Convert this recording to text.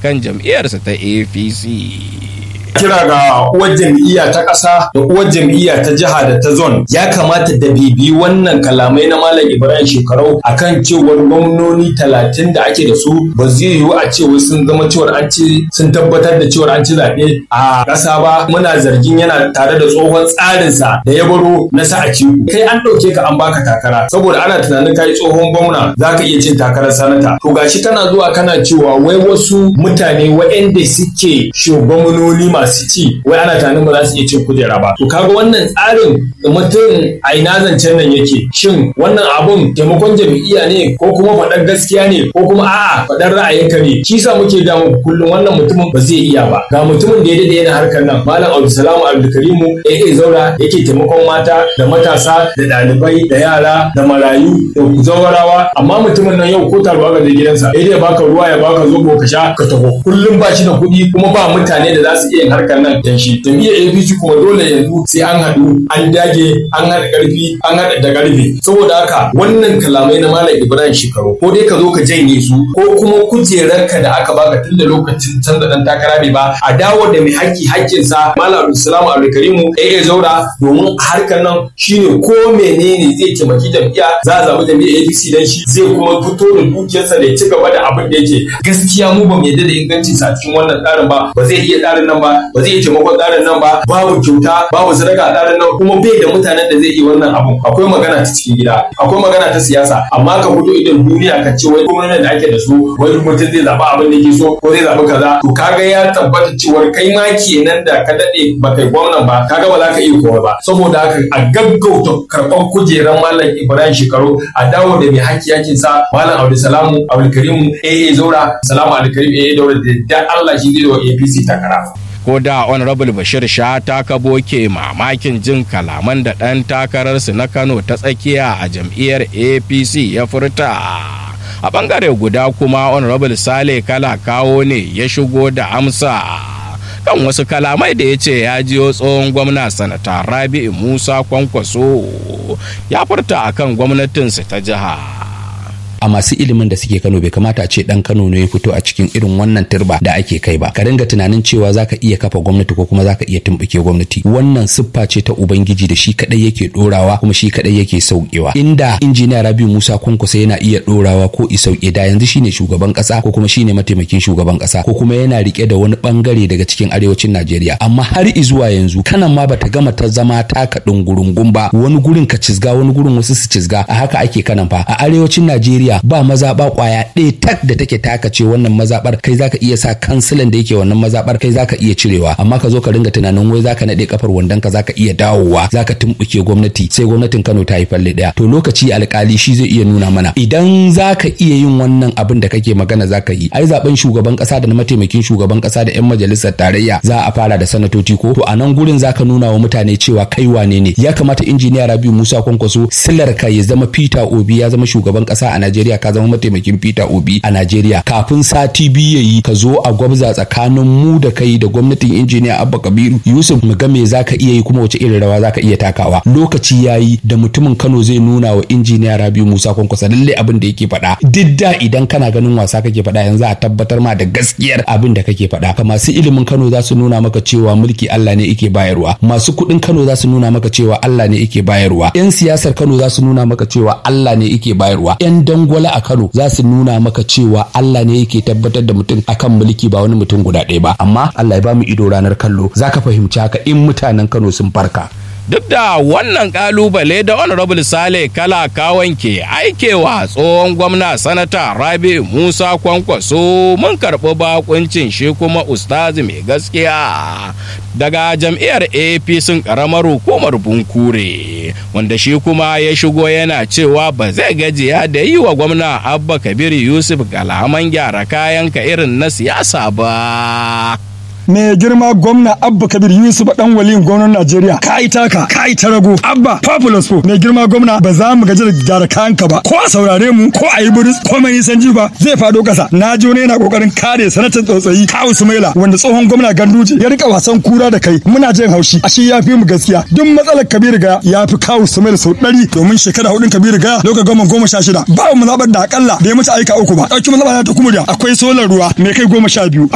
kan jam'iyyarsa ta apc kira ga uwar jam'iyya ta ƙasa da uwar jam'iyya ta jiha da ta zon ya kamata da bibi wannan kalamai na malam ibrahim shekarau akan cewar gwamnoni talatin da ake da su ba zai yiwu a cewa sun zama cewar an ci sun tabbatar da cewar an ci zaɓe a ƙasa ba muna zargin yana tare da tsohon tsarinsa da ya baro na sa a ciku kai an ɗauke ka an baka takara saboda ana tunanin kai tsohon gwamna za ka iya cin takarar sanata to gashi kana zuwa kana cewa wai wasu mutane waɗanda suke shugabanoni masu masu ci wai ana tunanin ba za su iya cin kujera ba to kaga wannan tsarin mutum a ina zancen nan yake shin wannan abun taimakon jam'iyya ne ko kuma faɗar gaskiya ne ko kuma a'a faɗar ra'ayinka ne shi sa muke ga muku kullum wannan mutumin ba zai iya ba ga mutumin da ya dade yana harkar nan malam abdulsalamu abdulkarimu AA zaura yake taimakon mata da matasa da ɗalibai da yara da marayu da zawarawa amma mutumin nan yau ko taruwa ga gidansa ya dai baka ruwa ya baka zobo ka sha ka taho kullum ba shi da kuɗi kuma ba mutane da za su iya harkar nan dan shi jam'iyyar APC kuma dole yanzu sai an haɗu an dage an haɗa ƙarfi an haɗa da ƙarfe saboda haka wannan kalamai na malam Ibrahim Shekaru ko dai ka zo ka janye su ko kuma kujerarka da aka baka tun da lokacin canza dan takara bai ba a dawo da mai haƙƙi haƙƙinsa malam Abdulsalam Abdulkarimu AA Zaura domin harkar nan shine ko menene zai taimaki jam'iyya za a zaɓi jam'iyyar APC dan shi zai kuma fito da dukiyarsa da ya ci gaba da abin da yake gaskiya mu ba mu yarda da ingancinsa a cikin wannan tsarin ba ba zai iya tsarin nan ba ba zai iya taimakon tsarin nan ba babu kyauta babu sadaka a tsarin nan kuma bai da mutanen da zai yi wannan abu akwai magana ta cikin gida akwai magana ta siyasa amma ka fito idan duniya ka ce wai gwamnatin da ake da su wani mutum zai zaɓi abin da yake so ko zai zaɓi kaza to kaga ya tabbata cewa kai ma kenan da ka daɗe ba kai gwamnan ba kaga ba za ka iya kowa ba saboda haka a gaggauta karɓar kujerar malam ibrahim shekaru a dawo da mai haƙƙi yakin sa malam abdulsalamu abdulkarimu aa zaura salamu abdulkarim aa daura da Allah shi zai wa apc takara. ko da honorable bashir sha ta kabo ke mamakin jin kalaman da ɗan takararsu na kano ta tsakiya a jam'iyyar apc ya furta a ɓangare guda kuma honorable sale kala kawo ne ya shigo da amsa kan wasu kalamai da ya ce ya jiyo tsohon gwamna sanata rabi'u musa kwankwaso ya furta akan gwamnatinsu ta jiha a masu ilimin da suke Kano bai kamata a ce dan Kano ne ya fito a cikin irin wannan turba da ake kai ba ka dinga tunanin cewa zaka iya kafa gwamnati ko kuma zaka iya tumbuke gwamnati wannan siffa ce ta ubangiji da shi kadai yake dorawa kuma shi kadai yake saukewa inda injiniya Rabiu Musa Kunkusa yana iya dorawa ko i sauke da yanzu shine shugaban kasa ko kuma shine mataimakin shugaban kasa ko kuma yana rike da wani bangare daga cikin arewacin Najeriya amma har zuwa yanzu kanan ma bata gama ta zama taka dungurungun ba wani gurin ka cizga wani gurin wasu su cizga a haka ake kanan fa a arewacin Najeriya ba mazaɓa ƙwaya ɗaya tak da take taka ce wannan mazaɓar kai zaka iya sa kansilan da yake wannan mazaɓar kai zaka iya cirewa amma ka zo ka ringa tunanin wai zaka naɗe kafar wandon ka zaka iya dawowa zaka tumɓuke gwamnati sai gwamnatin Kano ta yi falle ɗaya to lokaci alƙali shi zai iya nuna mana idan zaka iya yin wannan abin da kake magana zaka yi ai zaben shugaban ƙasa da na mataimakin shugaban ƙasa da 'yan majalisar tarayya za a fara da sanatoci ko to a nan gurin zaka nuna wa mutane cewa kai wane ne ya kamata injiniya Rabiu Musa Kwankwaso silar ka ya zama Peter Obi ya zama shugaban ƙasa a Najeriya Najeriya ka zama mataimakin Peter Obi a Najeriya kafin sati biyu yayi ka zo a gwabza tsakanin mu da kai da gwamnatin injiniya Abba Kabiru Yusuf mu ga me zaka iya yi kuma wace irin rawa zaka iya takawa lokaci yayi da mutumin Kano zai nuna wa injiniya Rabiu Musa Kwankwasa lalle abin da yake faɗa duk da idan kana ganin wasa kake faɗa yanzu a tabbatar ma da gaskiyar abin da kake faɗa ka masu ilimin Kano za su nuna maka cewa mulki Allah ne yake bayarwa masu kuɗin Kano za su nuna maka cewa Allah ne yake bayarwa yan siyasar Kano za su nuna maka cewa Allah ne yake bayarwa yan dangwala a Kano za su nuna maka cewa Allah ne yake tabbatar da mutum akan mulki ba wani mutum guda ɗaya ba amma Allah ya ba mu ido ranar kallo zaka fahimci haka in mutanen Kano sun farka duk da wannan kalubale da honorable sale kala kawon ke aikewa tsohon gwamna sanata rabi musa kwankwaso mun karɓi bakuncin shi kuma ustazi mai gaskiya daga jam'iyyar apc karamar hukumar bunkure wanda shi kuma ya shigo yana cewa ba zai gajiya da yi wa gwamna abba kabir yusuf kalaman gyara kayan ka irin na siyasa ba mai girma gwamna abba kabir yusuf dan waliyin gwamnan najeriya ka yi taka ka yi ta rago abba populous po mai girma gwamna ba za mu gaji da gyara kayanka ba ko a saurare mu ko a yi buris ko mai nisan ba zai fado kasa na ji wani yana kokarin kare sanatan tsotsayi kawu sumaila wanda tsohon gwamna ganduje ya rika wasan kura da kai muna jin haushi ashe ya fi mu gaskiya duk matsalar kabir ga ya fi kawu sumaila sau ɗari domin shekara hudun kabir ga lokacin goma goma sha shida ba mu zaɓar da akalla da ya mutu aika uku ba ɗauki mazaɓa ta kuma da akwai solar ruwa mai kai goma sha biyu